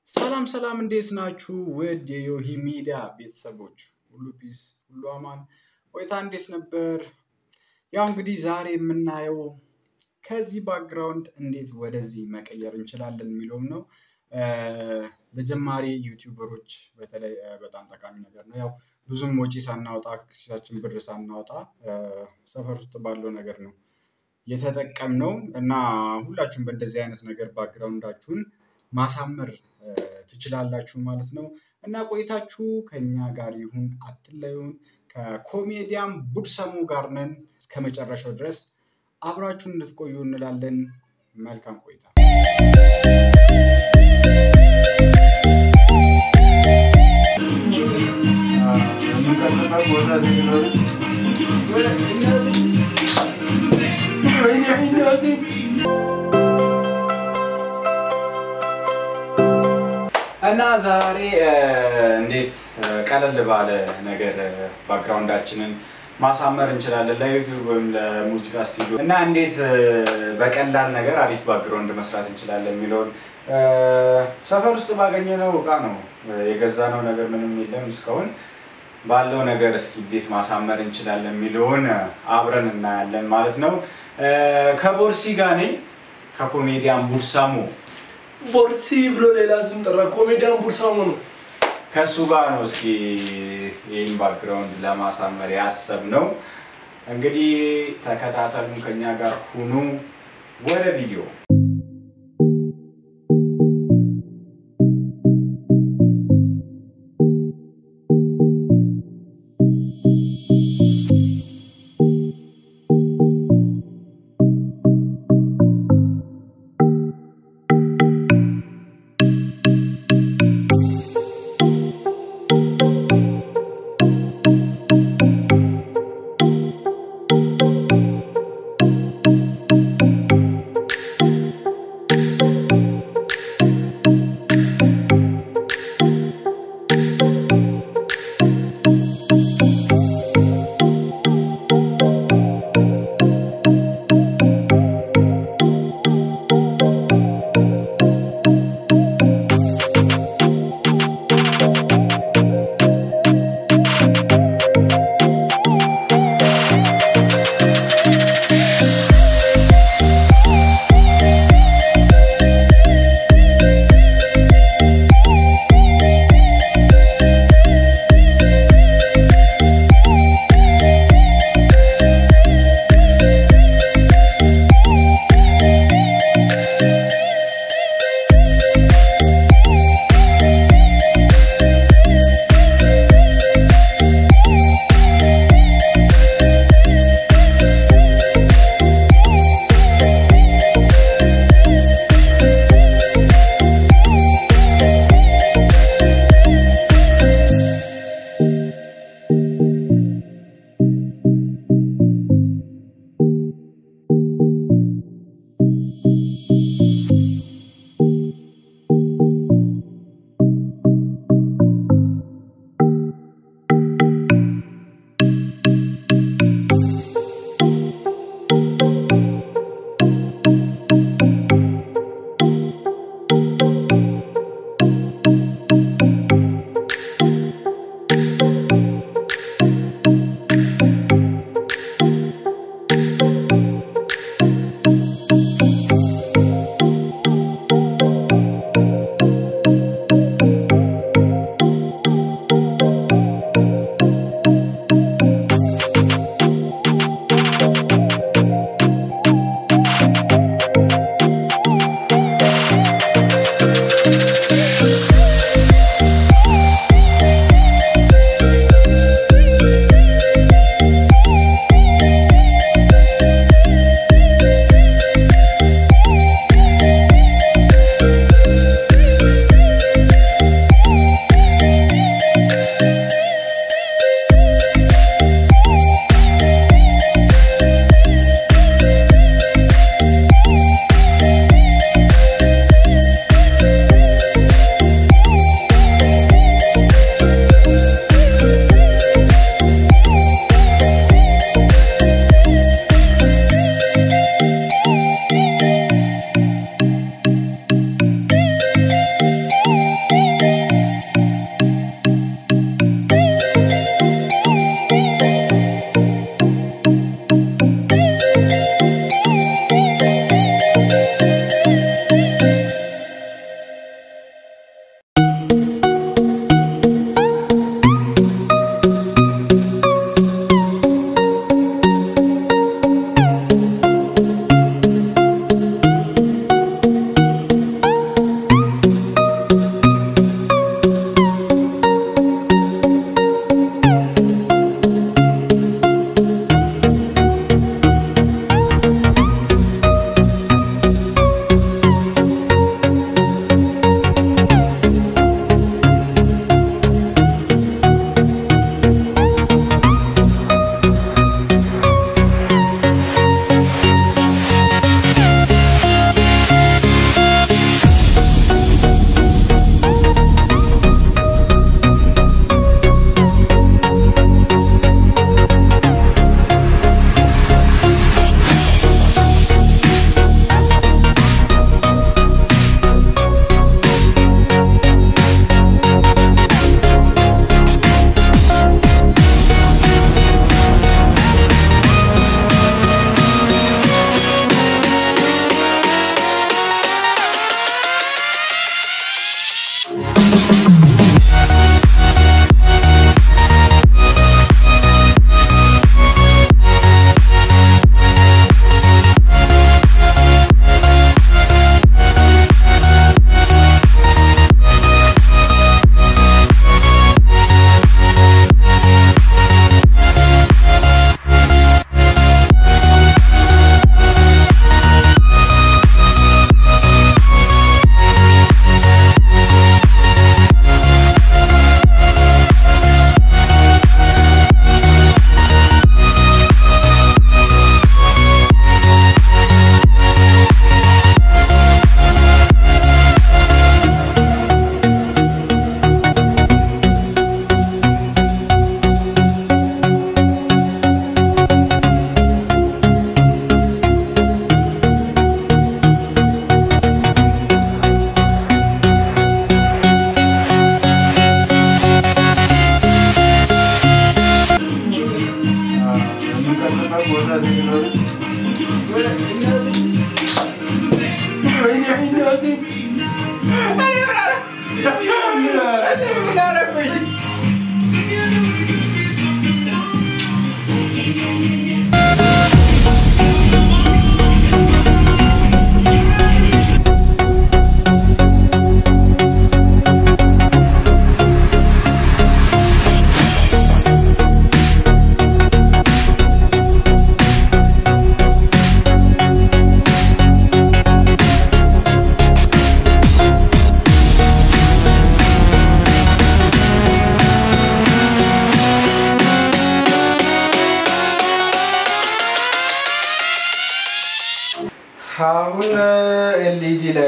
ሰላም ሰላም፣ እንዴት ናችሁ? ውድ የዮሂ ሚዲያ ቤተሰቦች ሁሉ ፒስ፣ ሁሉ አማን፣ ቆይታ እንዴት ነበር? ያው እንግዲህ ዛሬ የምናየው ከዚህ ባክግራውንድ እንዴት ወደዚህ መቀየር እንችላለን የሚለውም ነው። ለጀማሪ ዩቲዩበሮች በተለይ በጣም ጠቃሚ ነገር ነው። ያው ብዙም ወጪ ሳናወጣ ኪሳችን ብር ሳናወጣ ሰፈር ውስጥ ባለው ነገር ነው የተጠቀምነው እና ሁላችሁም በእንደዚህ አይነት ነገር ባክግራውንዳችሁን ማሳመር ትችላላችሁ ማለት ነው። እና ቆይታችሁ ከኛ ጋር ይሁን አትለዩን። ከኮሜዲያን ቡድሰሙ ጋር ነን። እስከ መጨረሻው ድረስ አብራችሁን እንድትቆዩ እንላለን። መልካም ቆይታ። እና ዛሬ እንዴት ቀለል ባለ ነገር ባክግራውንዳችንን ማሳመር እንችላለን ለዩቲዩብ ወይም ለሙዚቃ ስቱዲዮ እና እንዴት በቀላል ነገር አሪፍ ባክግራውንድ መስራት እንችላለን የሚለውን ሰፈር ውስጥ ባገኘነው እቃ ነው የገዛነው ነገር ምንም የለም እስካሁን ባለው ነገር እስኪ እንዴት ማሳመር እንችላለን የሚለውን አብረን እናያለን ማለት ነው። ከቦርሲ ጋር ነኝ ከኮሜዲያን ቡድሰሙ ቦርሲ ብሎ ሌላ ስም ጠራ። ኮሜዲያን ቡርሳሙ ነው። ከእሱ ጋር ነው እስኪ ይህን ባክግራውንድ ለማሳመር ያሰብነው። እንግዲህ ተከታተሉን፣ ከኛ ጋር ሁኑ። ወደ ቪዲዮ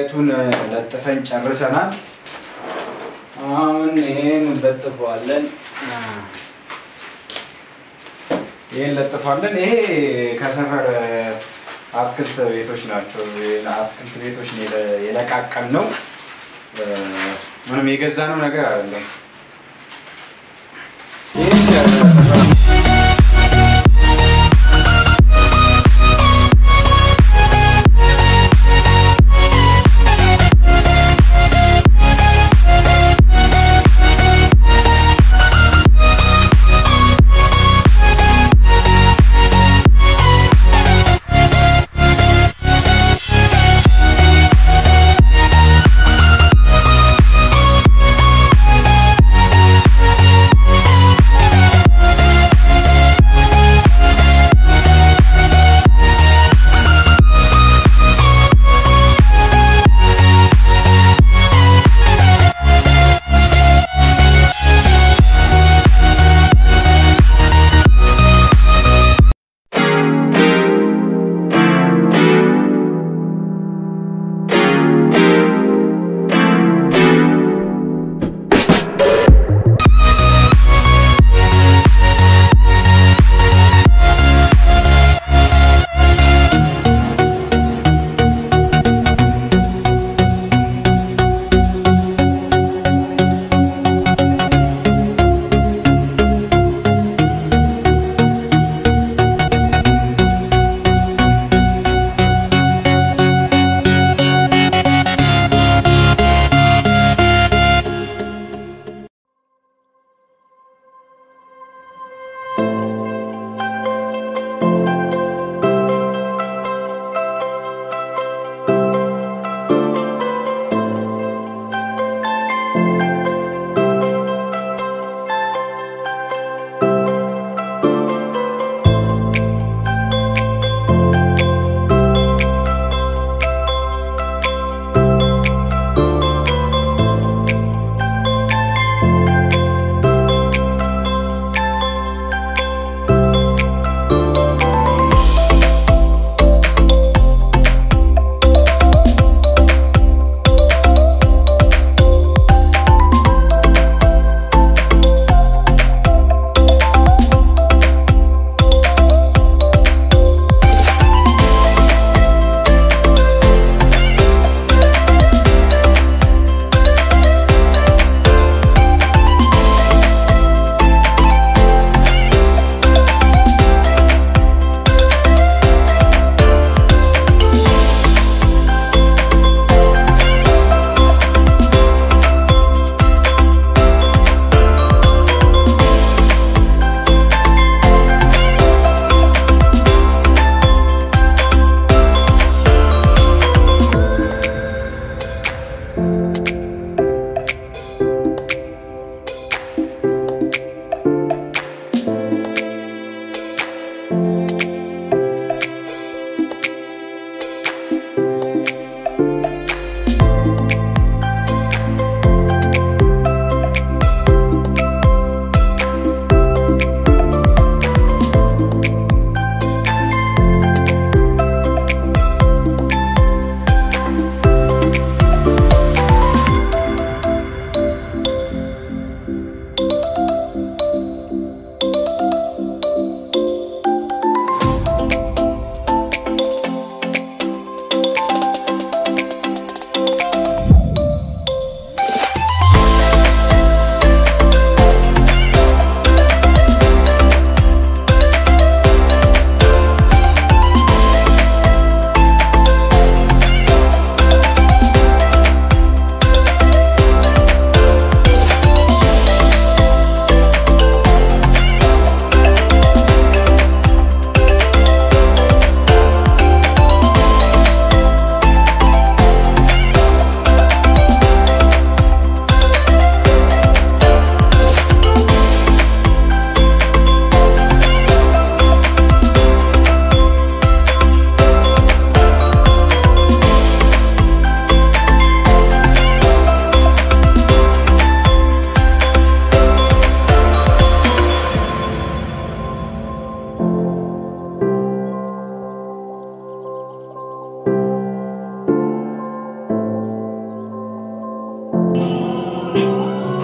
ላይቱን ለጥፈን ጨርሰናል። አሁን ይሄን እንለጥፈዋለን። ይሄን ለጥፋለን። ይሄ ከሰፈር አትክልት ቤቶች ናቸው። አትክልት ቤቶች ነው የለ- የለቃቀም ነው። ምንም የገዛነው ነገር አይደለም። ይህን ከሰፈር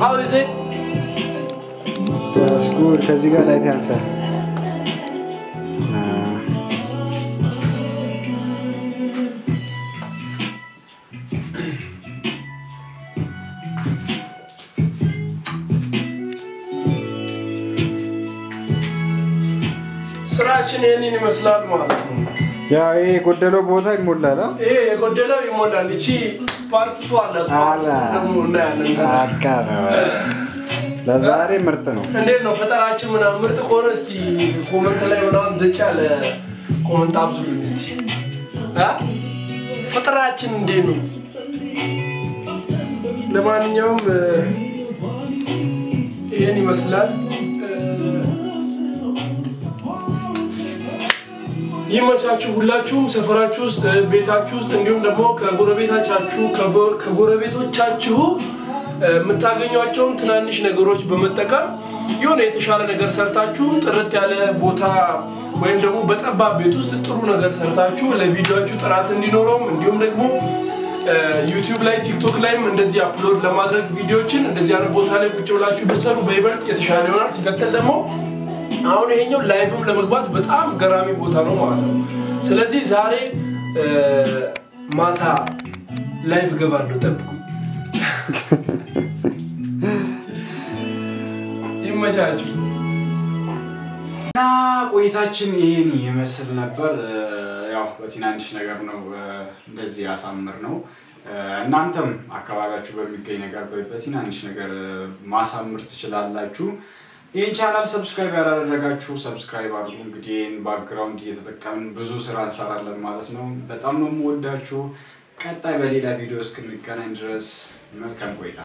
How is it? That's good. ከዚህ ጋር ላይት ያንሳል። ስራችን ይህንን ይመስላል ማለት ነው። ያው ይሄ የጎደለው ቦታ ይሞላል። አ? ይሄ የጎደለው ይሞላል። እቺ ፓርቲቱ አላት አላ ደግሞ እናያለን። አካ ነው። ለዛሬ ምርጥ ነው። እንዴት ነው ፈጠራችን ምናምን ምርጥ ከሆነ እስቲ ኮመንት ላይ ምናምን ዘጭ ያለ ኮመንት አብዙልን እስቲ አ? ፈጠራችን እንዴት ነው? ለማንኛውም እ፣ ይህን ይመስላል። እ፣ ይመቻችሁ። ሁላችሁም ሰፈራችሁ ውስጥ እ፣ ቤታችሁ ውስጥ እንዲሁም ደግሞ ከጎረቤታቻችሁ ከጎ- ከጎረቤቶቻችሁ እ፣ የምታገኟቸውን ትናንሽ ነገሮች በመጠቀም የሆነ የተሻለ ነገር ሰርታችሁ ጥርት ያለ ቦታ ወይም ደግሞ በጠባብ ቤት ውስጥ ጥሩ ነገር ሰርታችሁ ለቪዲዮችሁ ጥራት እንዲኖረውም እንዲሁም ደግሞ ዩቲዩብ ላይ ቲክቶክ ላይም እንደዚህ አፕሎድ ለማድረግ ቪዲዮችን እንደዚህ አይነት ቦታ ላይ ቁጭ ብላችሁ ብትሰሩ በይበልጥ የተሻለ ይሆናል። ሲቀጥል ደግሞ አሁን ይሄኛው ላይቭም ለመግባት በጣም ገራሚ ቦታ ነው ማለት ነው። ስለዚህ ዛሬ እ፣ ማታ ላይቭ እገባለሁ፣ ጠብቁ። ይመቻችሁ። እና ቆይታችን ይህን ይመስል ነበር። እ፣ ያው በትናንሽ ነገር ነው እ፣ እንደዚህ ያሳምር ነው። እ፣ እናንተም አካባቢያችሁ በሚገኝ ነገር በ- በትናንሽ ነገር እ፣ ማሳምር ትችላላችሁ። ይህን ቻናል ሰብስክራይብ ያላደረጋችሁ ሰብስክራይብ አድርጉ። እንግዲህ ይህን ባክግራውንድ እየተጠቀምን ብዙ ስራ እንሰራለን ማለት ነው። በጣም ነው የምወዳችሁ። ቀጣይ በሌላ ቪዲዮ እስክንገናኝ ድረስ መልካም ቆይታ